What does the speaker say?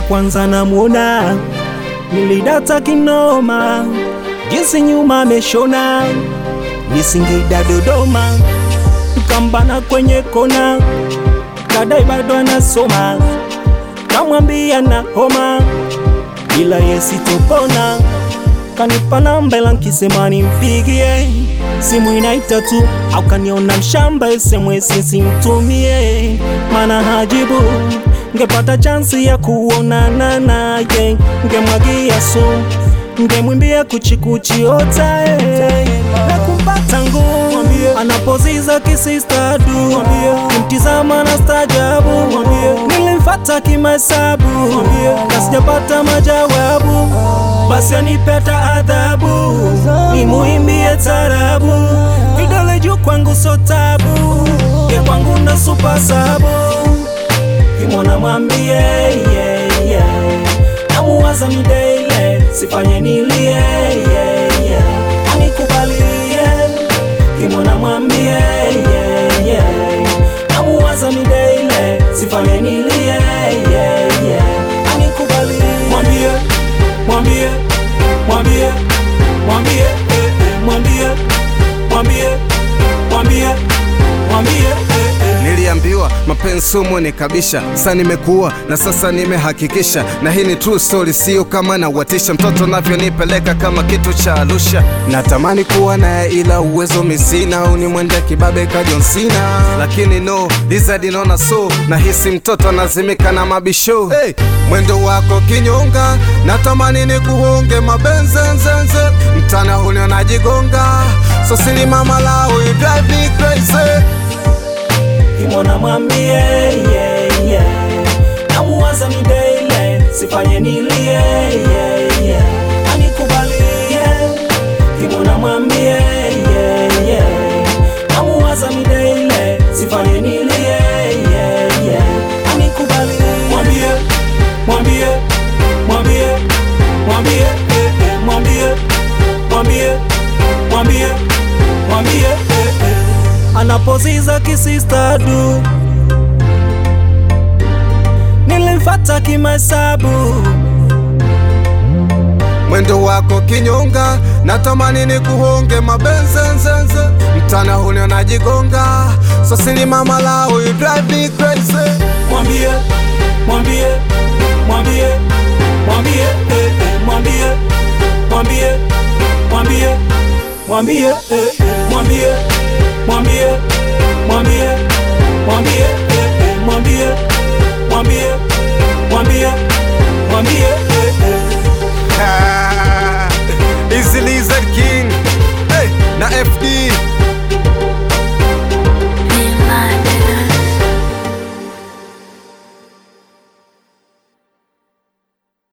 kwanza namuona, nilidata kinoma, jinsi nyuma ameshona, ni Singida Dodoma, kambana kwenye kona, kadai bado anasoma, kamwambia na homa, ila yesitopona, kanipa namba ila nkisema nimpigie simu inaita tu, au kaniona mshamba SMS simtumie, mana hajibu ngepata chansi ya kuonana naye, ngemwagia su ngemwimbia kuchikuchi ota na kumpata ngumu anapoziza kisistadu kimtizama na stajabu nilimfata kimahesabu na sijapata majawabu basi anipeta adhabu nimuimbie tarabu vidole juu kwangu so tabu ye kwangu na supa sabu kimwana mwambie yeah, yeah. namuwaza mideile sifanye nilie yeah, yeah. anikubalie kimwana mwambie yeah, yeah. namuwaza mideile sifanye nilie yeah, yeah. anikubalie mwambie mwambie mwambie mwambie eh, eh, mwambie mwambie mwambie mwambie eh, eh. Niliambiwa mapenzi sumu ni kabisha, sasa nimekuwa na sasa nimehakikisha, na hii ni true story, sio kama nawatisha. Mtoto navyonipeleka kama kitu cha Arusha, natamani kuwa naye ila uwezo misina, au nimwende kibabe ka John Cena, lakini no Lizard naona so nahisi mtoto anazimika na mabisho. Hey, mwendo wako kinyonga, natamani ni kuhonge mabenzenzenze, mtana huni najigonga, so sili mama lao, you drive me crazy kimwana mwambie yeah, yeah. namuwaza mideile sifanye nilie yeah, yeah. anikubalie kimwana mwambie yeah, yeah. namuwaza mideile sifanye nilie yeah, yeah. anikubalie mwambie mwambie mwambie mwambie eh, eh, mwambie mwambie mwambie mwambie eh, eh anapoziza kisistadu nilimfata kimahesabu mwendo wako kinyonga, natamani ni kuhonge mabenzenzenze, mtana huni najigonga, so sili mama lao, you drive me crazy. mwambie mwambie mwambie mwambie eh, eh, mwambie mwambie mwambie mwambie eh, eh, mwambie mwambie mwambie mwambie eh, eh, mwambie mwambie mwambie mwambie eh, eh. Ah, Easy Lizard King hey, na FD